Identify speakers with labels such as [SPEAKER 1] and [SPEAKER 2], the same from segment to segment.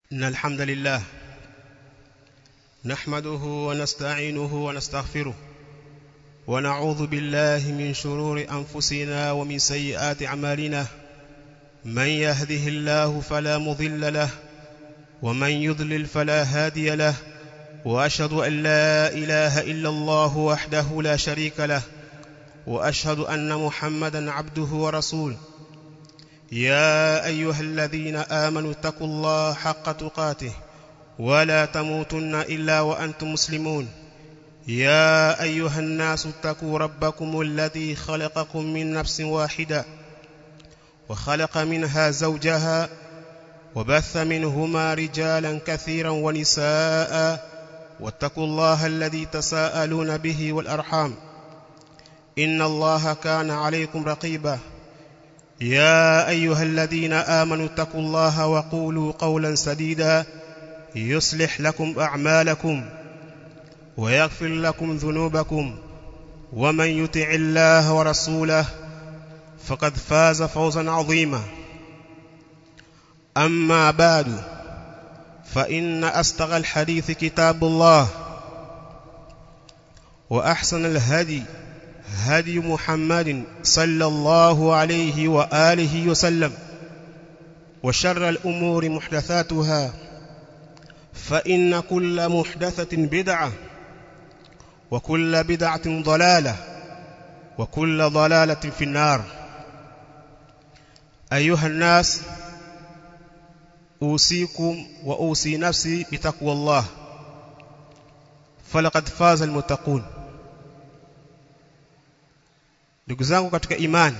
[SPEAKER 1] إن الحمد لله نحمده ونستعينه ونستغفره ونعوذ بالله من شرور أنفسنا ومن سيئات أعمالنا من يهده الله فلا مضل له ومن يضلل فلا هادي له وأشهد أن لا إله إلا الله وحده لا شريك له وأشهد أن محمدا عبده ورسوله يا أيها الذين آمنوا اتقوا الله حق تقاته ولا تموتن إلا وأنتم مسلمون يا أيها الناس اتقوا ربكم الذي خلقكم من نفس واحدة وخلق منها زوجها وبث منهما رجالا كثيرا ونساء واتقوا الله الذي تساءلون به والأرحام إن الله كان عليكم رقيبا يا أيها الذين آمنوا اتقوا الله وقولوا قولا سديدا يصلح لكم أعمالكم ويغفر لكم ذنوبكم ومن يطع الله ورسوله فقد فاز فوزا عظيما أما بعد فإن أستغى الحديث كتاب الله وأحسن الهدي هدي محمد صلى الله عليه وآله وسلم وشر الأمور محدثاتها فإن كل محدثة بدعة وكل بدعة ضلالة وكل ضلالة في النار أيها الناس أوصيكم وأوصي نفسي بتقوى الله فلقد فاز المتقون ndugu zangu katika imani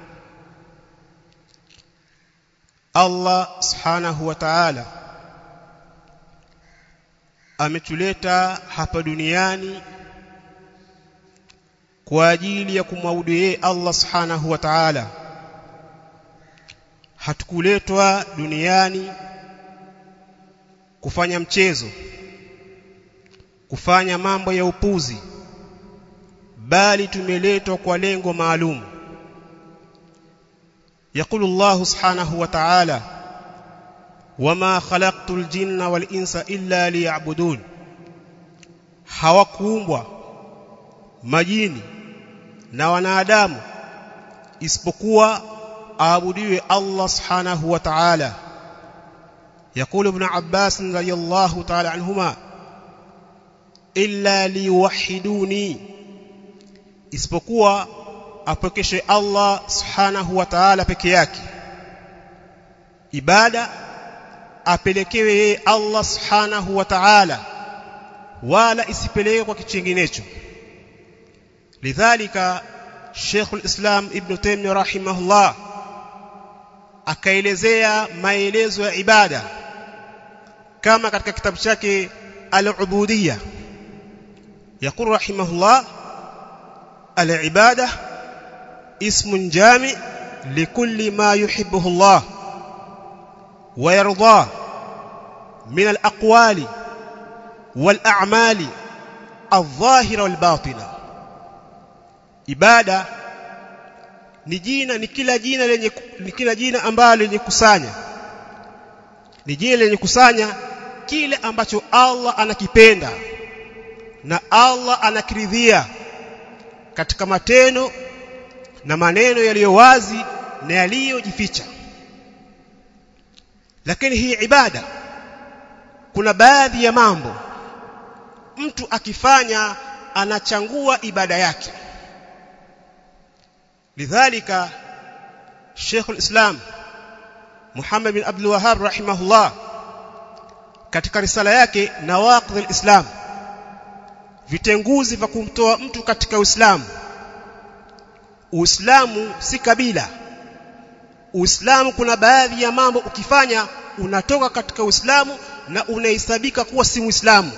[SPEAKER 1] Allah subhanahu wa ta'ala ametuleta hapa duniani kwa ajili ya kumwabudu yeye Allah subhanahu wa ta'ala hatukuletwa duniani kufanya mchezo kufanya mambo ya upuzi bali tumeletwa kwa lengo maalum يقول الله سبحانه وتعالى وما خلقت الجن والانس الا ليعبدون hawakuumbwa majini na wanadamu isipokuwa aabudiwe Allah subhanahu wa ta'ala يقول ابن عباس رضي الله تعالى عنهما إلا ليوحدوني isipokuwa apokeshe Allah subhanahu wa ta'ala peke yake ibada apelekewe yeye Allah subhanahu wa ta'ala wala isipelekwe kwa kichinginecho lidhalika Sheikh al-Islam Ibn Taymiyyah rahimahullah akaelezea maelezo ya ibada kama katika kitabu chake al-Ubudiyya يقول رحمه الله العبادة اسم جامع لكل ما يحبه الله ويرضاه من الأقوال والأعمال الظاهرة والباطنة ibada ni jina ni kila jina lenye ni kila jina ambalo lenye kusanya ni jina lenye kusanya kile ambacho Allah anakipenda na Allah anakiridhia katika matendo na maneno yaliyo wazi na yaliyojificha lakini hii ibada kuna baadhi ya mambo mtu akifanya anachangua ibada yake lidhalika Sheikh al-Islam Muhammad bin Abdul Wahhab rahimahullah katika risala yake Nawaqidh al-Islam vitenguzi vya kumtoa mtu katika Uislamu Uislamu si kabila Uislamu kuna baadhi ya mambo ukifanya unatoka katika Uislamu na unahesabika kuwa si Muislamu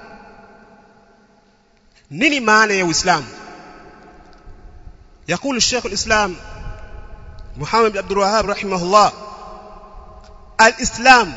[SPEAKER 1] nini maana ya Uislamu يقول الشيخ الإسلام محمد بن عبد الوهاب رحمه الله الإسلام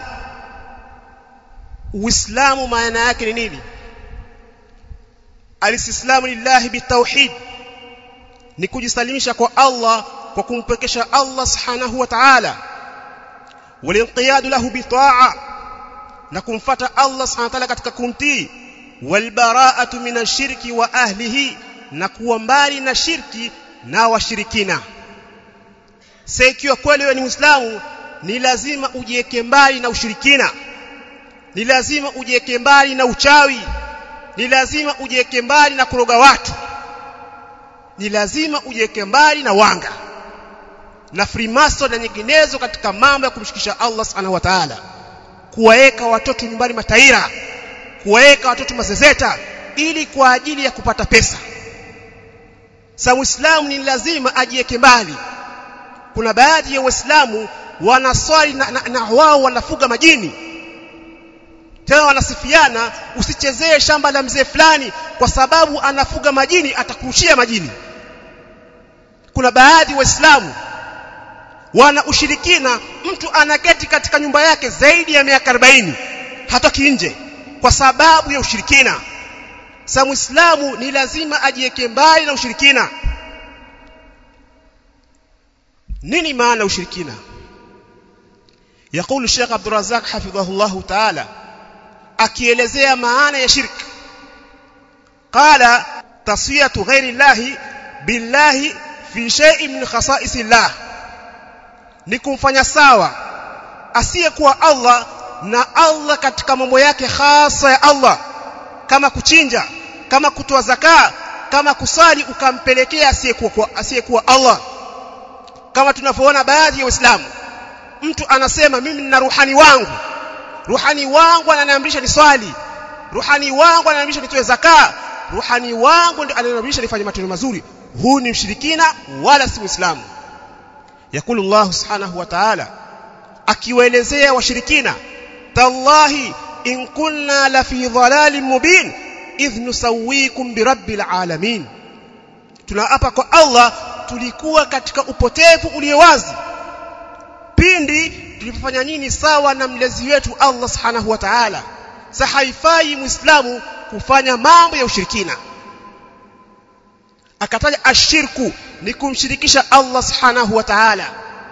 [SPEAKER 1] Uislamu maana yake ni nini Alistislamu lillahi bitauhid ni kujisalimisha kwa Allah kwa kumpekesha Allah subhanahu wa ta'ala walinqiyadu lahu bitaa na kumfata Allah subhanahu wa ta'ala katika kumtii walbara'atu minashirki wa ahlihi na kuwa mbali na shirki na washirikina sasa ikiwa kweli wewe ni Muislamu ni lazima ujiweke mbali na ushirikina ni lazima ujiweke mbali na uchawi ni lazima ujiweke mbali na kuroga watu ni lazima ujiweke mbali na wanga na freemason na nyinginezo katika mambo ya kumshikisha Allah subhanahu wa ta'ala kuwaweka watoto nyumbani mataira kuwaweka watoto mazezeta ili kwa ajili ya kupata pesa sa muislamu ni lazima ajiweke mbali kuna baadhi ya waislamu wanaswali na, na, na wao wanafuga majini tena wanasifiana usichezee shamba la mzee fulani kwa sababu anafuga majini atakurushia majini kuna baadhi waislamu wana ushirikina mtu anaketi katika nyumba yake zaidi ya miaka 40 hatoki nje kwa sababu ya ushirikina sa muislamu ni lazima ajiweke mbali na ushirikina nini maana ushirikina يقول الشيخ عبد الرزاق حفظه الله تعالى akielezea maana ya shirk qala taswiyatu ghairi llahi billahi fi shay'in min khasa'is llah ni kumfanya sawa asiyekuwa Allah na Allah katika mambo yake hasa ya Allah kama kuchinja kama kutoa zaka kama kusali ukampelekea asiyekuwa asiyekuwa Allah kama tunavyoona baadhi ya waislamu mtu anasema mimi nina ruhani wangu ruhani wangu ananiamrisha niswali ruhani wangu ananiamrisha nitoe zaka ruhani wangu ndio ananiamrisha nifanye matendo mazuri huu ni mshirikina wala si muislamu yakulu Allah subhanahu wa ta'ala akiwaelezea washirikina tallahi in kunna la fi dhalalin mubin idh nusawikum bi rabbil alamin tunaapa kwa Allah tulikuwa katika upotevu ulio wazi pindi tulipofanya nini sawa na mlezi wetu Allah subhanahu wa ta'ala sa haifai muislamu kufanya mambo ya ushirikina akataja ashirku ni kumshirikisha Allah subhanahu wa ta'ala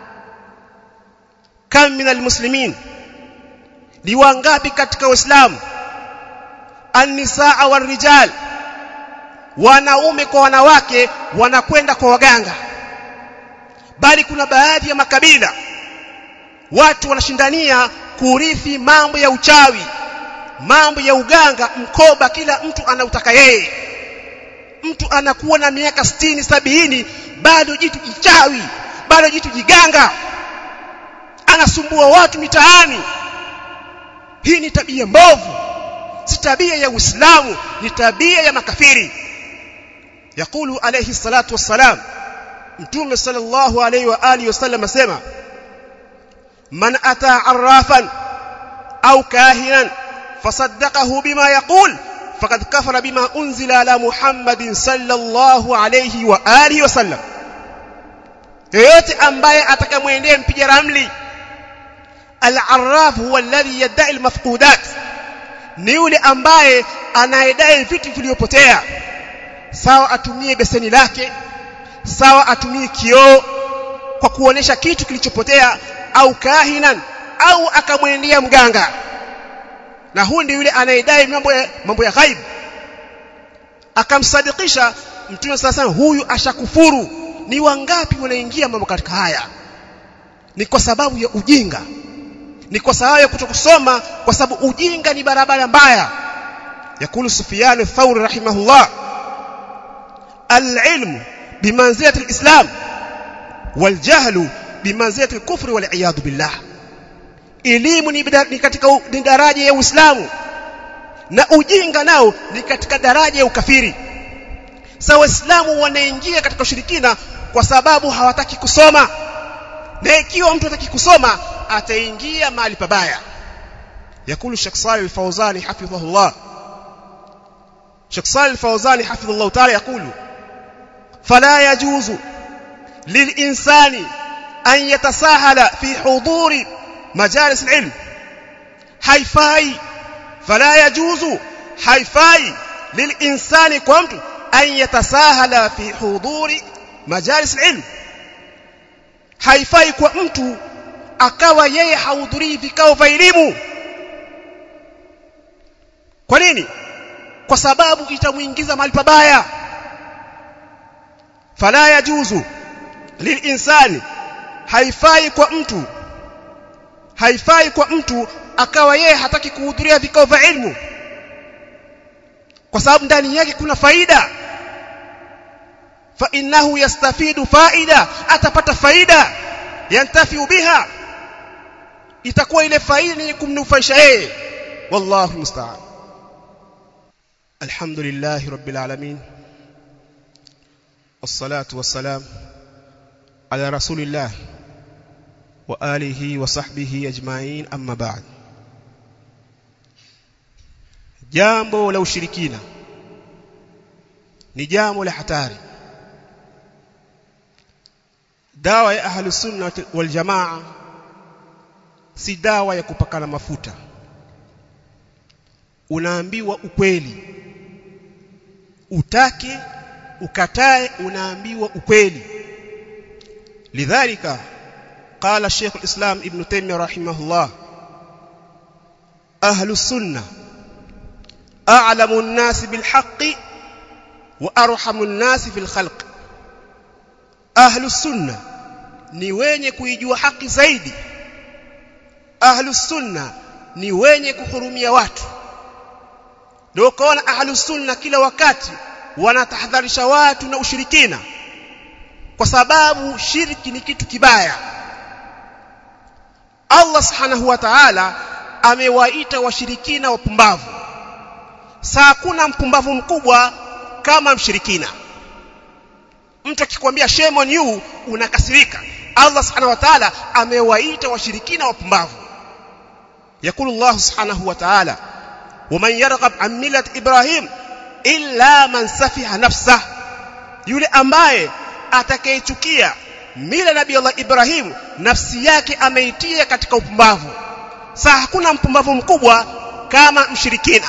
[SPEAKER 1] kam min almuslimin ni wangapi katika waislamu annisaa warijal wanaume kwa wanawake wanakwenda kwa waganga bali kuna baadhi ya makabila watu wanashindania kurithi mambo ya uchawi mambo ya uganga mkoba kila mtu anautaka yeye mtu anakuwa na miaka sitini sabini bado jitu jichawi bado jitu jiganga anasumbua watu mitaani hii ni tabia mbovu si tabia ya Uislamu ni tabia ya makafiri yakulu alayhi salatu wassalam mtume sallallahu alayhi wa alihi wasallam asema man ata arrafan au kahinan fasaddaqahu bima yaqul faqad kafara bima unzila ala muhammadin sallallahu alayhi wa alihi wasallam yeyote ambaye atakamwendea mpiga ramli al-arraf huwa alladhi yad'i al-mafqudat ni yule ambaye anayedai vitu vilivyopotea sawa atumie beseni lake sawa atumie kioo kwa kuonesha kitu kilichopotea au kahinan au akamwendea mganga na huyu ndiye yule anayedai mambo ya mambo ya ghaib akamsadikisha mtume sasa huyu ashakufuru ni wangapi wanaingia mambo katika haya ni kwa sababu ya ujinga ni kwa sababu ya kutokusoma kwa sababu ujinga ni barabara mbaya yakulu Sufyan Thawri rahimahullah al-ilm bimanzilati al-islam wal-jahl bimanzilati al-kufr wal-iyad billah elimu ni, ni katika ni daraja ya Uislamu na ujinga nao ni katika daraja ya ukafiri sasa waislamu wanaingia katika ushirikina kwa sababu hawataki kusoma na ikiwa mtu hataki kusoma ataingia mahali pabaya yakulu Sheikh Salih Al-Fawzani hafidhahullah Sheikh Salih Al-Fawzani hafidhahullah ta'ala yakulu fala yajuzu lilinsani an yatasahala fi huduri majalis al-ilm haifai fala yajuzu haifai lilinsani kwa mtu an yatasahala fi huduri majalis al-ilm haifai kwa mtu akawa yeye hahudhurii vikao vya elimu kwa nini kwa sababu itamuingiza mahali pabaya fala yajuzu lilinsani haifai kwa mtu haifai kwa mtu akawa yeye hataki kuhudhuria vikao vya ilmu kwa sababu ndani yake kuna faida fa innahu yastafidu faida atapata faida yantafiu biha itakuwa ile faida ni kumnufaisha yeye wallahu musta'an alhamdulillah rabbil alamin wassalatu wassalam ala rasulillah wa alihi wa sahbihi ajma'in amma ba'd jambo la ushirikina ni jambo la hatari dawa ya ahlus sunna wal jamaa si dawa ya kupakana mafuta unaambiwa ukweli utake ukatae unaambiwa ukweli lidhalika قال شيخ الإسلام ابن تيمية رحمه الله أهل السنة أعلم الناس بالحق وأرحم الناس في الخلق أهل السنة ni wenye kuijua haki zaidi ahlus sunna ni wenye kuhurumia watu ndio ukaona ahlus sunna kila wakati wanatahadharisha watu na ushirikina kwa sababu shirki ni kitu kibaya Allah subhanahu wa ta'ala amewaita washirikina wapumbavu saa hakuna mpumbavu mkubwa kama mshirikina mtu akikwambia shame on you unakasirika Allah subhanahu wa ta'ala amewaita washirikina wapumbavu yakulu Allah subhanahu wa ta'ala ومن يرغب عن ملة إبراهيم إلا من سفه نفسه yule ambaye atakayechukia mila nabii Allah Ibrahim nafsi yake ameitia katika upumbavu saa hakuna mpumbavu mkubwa kama mshirikina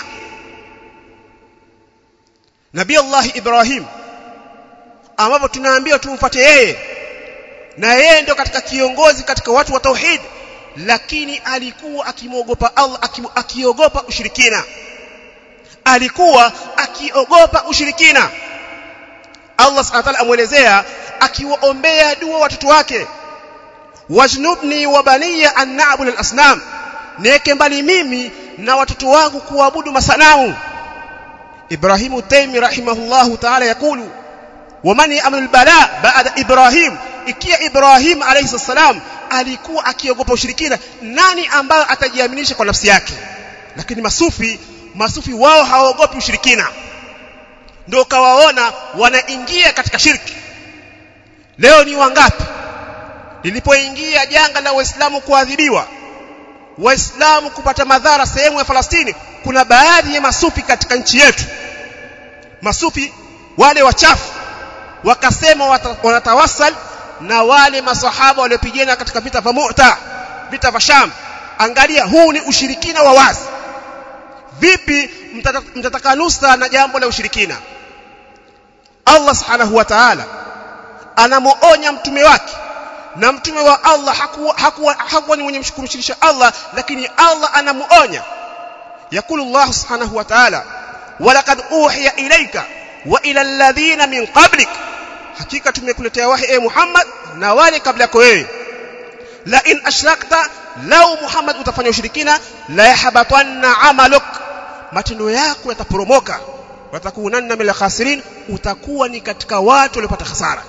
[SPEAKER 1] Nabii Allah Ibrahim ambapo tunaambiwa tumfuate yeye na yeye ndio katika kiongozi katika watu wa tauhid lakini alikuwa akimwogopa Allah akiogopa ushirikina alikuwa akiogopa ushirikina Allah subhanahu wa ta'ala amuelezea akiwaombea dua watoto wake wajnubni wa baniya an na'bud al-asnam niweke mbali mimi na watoto wangu kuabudu masanamu Ibrahimu Taymi rahimahullahu ta'ala yakulu waman ya'malu al-bala ba'da Ibrahim ikia Ibrahim alayhi salam alikuwa akiogopa ushirikina nani ambayo atajiaminisha kwa nafsi yake lakini masufi masufi wao hawaogopi ushirikina ndio kawaona wanaingia katika shirki leo ni wangapi lilipoingia janga la waislamu kuadhibiwa waislamu kupata madhara sehemu ya Falastini kuna baadhi ya masufi katika nchi yetu masufi wale wachafu wakasema wanatawasal na wale masahaba waliopigana katika vita vya Mu'ta vita vya Sham angalia huu ni ushirikina wa wazi vipi mtataka nusa na jambo la ushirikina Allah subhanahu wa ta'ala anamuonya mtume wake na mtume wa Allah hakuwa hakuwa hakuwa ni mwenye kumshirikisha Allah lakini Allah anamuonya yakulu Allah subhanahu wa ta'ala walaqad uhiya ilayka wa ila alladhina min qablik hakika tumekuletea wahi e Muhammad na wale kabla yako wewe la in ashrakta lau Muhammad utafanya ushirikina la yahbatanna amaluk matendo yako yataporomoka watakunanna min khasirin utakuwa ni katika watu waliopata hasara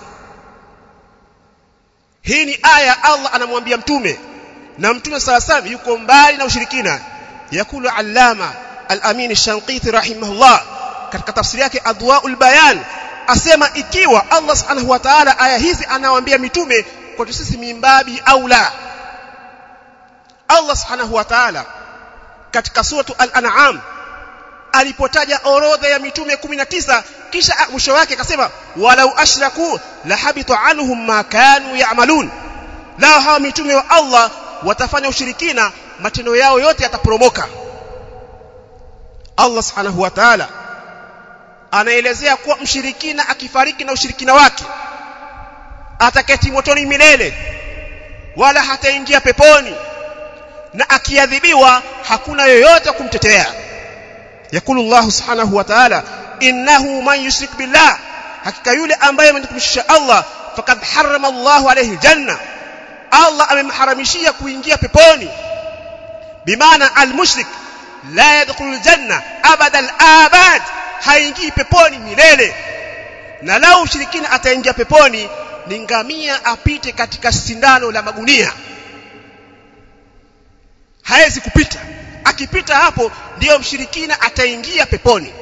[SPEAKER 1] hii ni aya Allah anamwambia mtume na mtume sala salam yuko mbali na ushirikina yakulu allama al-amin ash-shanqiti rahimahullah katika tafsiri yake adwaul bayan asema ikiwa Allah subhanahu wa ta'ala aya hizi anawaambia mitume kwetu sisi mimbabi au la Allah subhanahu wa ta'ala katika suratu al-an'am alipotaja orodha ya mitume 19 kisha mwisho wake akasema walau ashraku la habitu anhum ma kanu ya'malun lao hawa mitume wa Allah watafanya ushirikina matendo yao yote yataporomoka Allah subhanahu wa ta'ala anaelezea kuwa mshirikina akifariki na ushirikina wake ataketi motoni milele wala hataingia peponi na akiadhibiwa hakuna yoyote kumtetea yakulu Allah subhanahu wa ta'ala innahu man yushrik billah hakika yule ambaye amenikumshia Allah faqad harrama Allahu alayhi janna Allah amemharamishia kuingia peponi bimaana almushrik la yadkhulu aljanna abada alabad haingii peponi milele na lau ushirikina ataingia peponi ni ngamia apite katika sindano la magunia hawezi kupita akipita hapo ndiyo mshirikina ataingia peponi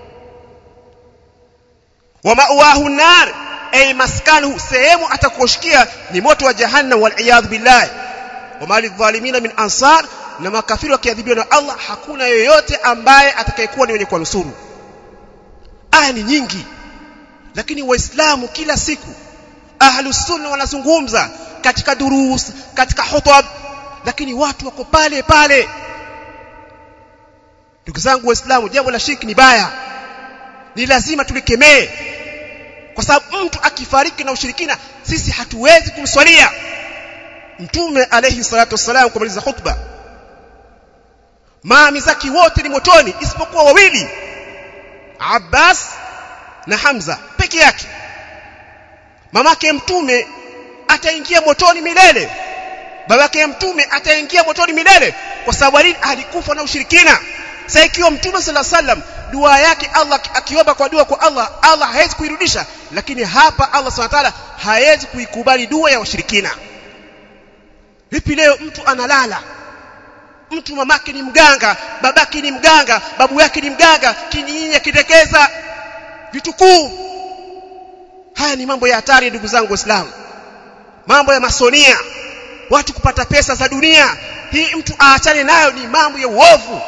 [SPEAKER 1] wa ma'wahu nar ay maskanuhu sehemu atakoshikia ni moto wa jahannam wal iyad billah wa mali dhalimina min ansar na makafiri wakiadhibiwa na Allah hakuna yoyote ambaye atakayekuwa ni mwenye kuwanusuru aya ni nyingi lakini waislamu kila siku ahlus sunna wanazungumza katika durus katika hutab lakini watu wako pale pale ndugu zangu waislamu jambo la shirki ni baya ni lazima tulikemee kwa sababu mtu akifariki na ushirikina sisi hatuwezi kumswalia mtume alayhi salatu wasalam kumaliza khutba maami zake wote ni motoni isipokuwa wawili Abbas na Hamza peke yake mamake mtume ataingia motoni milele babake mtume ataingia motoni milele kwa sababu alini alikufa na ushirikina sasa ikiwa mtume sala sallam dua yake Allah akiomba kwa dua kwa Allah Allah hawezi kuirudisha lakini hapa Allah subhanahu wa ta'ala hawezi kuikubali dua ya washirikina vipi leo mtu analala mtu mamake ni mganga babake ni mganga babu yake ni mganga kinyinya kitekeza vitukuu haya ni mambo ya hatari ndugu zangu waislamu mambo ya masonia watu kupata pesa za dunia hii mtu aachane nayo ni mambo ya uovu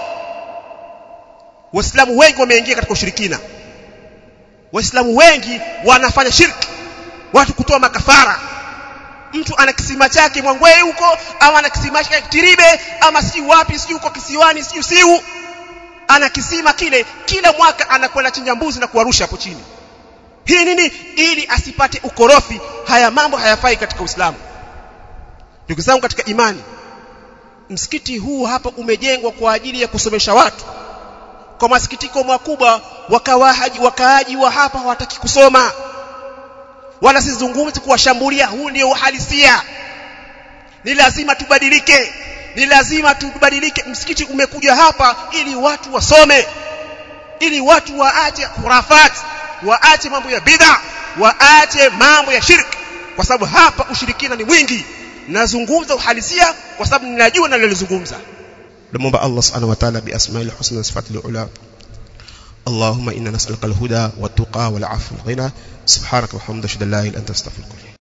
[SPEAKER 1] waislamu wengi wameingia katika ushirikina waislamu wengi wanafanya shirki watu kutoa makafara mtu ana kisima chake mwangwee huko ama ana kisima chake tiribe ama si wapi si huko kisiwani si usiu ana kisima kile kila mwaka anakwenda chinja mbuzi na kuwarusha hapo chini hii nini ili asipate ukorofi haya mambo hayafai katika Uislamu ndugu zangu katika imani msikiti huu hapa umejengwa kwa ajili ya kusomesha watu kwa masikitiko makubwa wakawahaji wakaaji wa hapa hawataki kusoma wala sizungumzi kuwashambulia huu ndio uhalisia ni lazima tubadilike ni lazima tubadilike msikiti umekuja hapa ili watu wasome ili watu waache khurafat waache mambo ya bid'a waache mambo ya shirki kwa sababu hapa ushirikina ni mwingi nazungumza uhalisia kwa sababu ninajua nalolizungumza namuomba Allah subhanahu wa ta'ala bi asma'il husna wa sifatil ula اللهم إنا نسألك الهدى والتقى والعفو والغنى سبحانك وحمدك لا إله إلا أنت استغفرك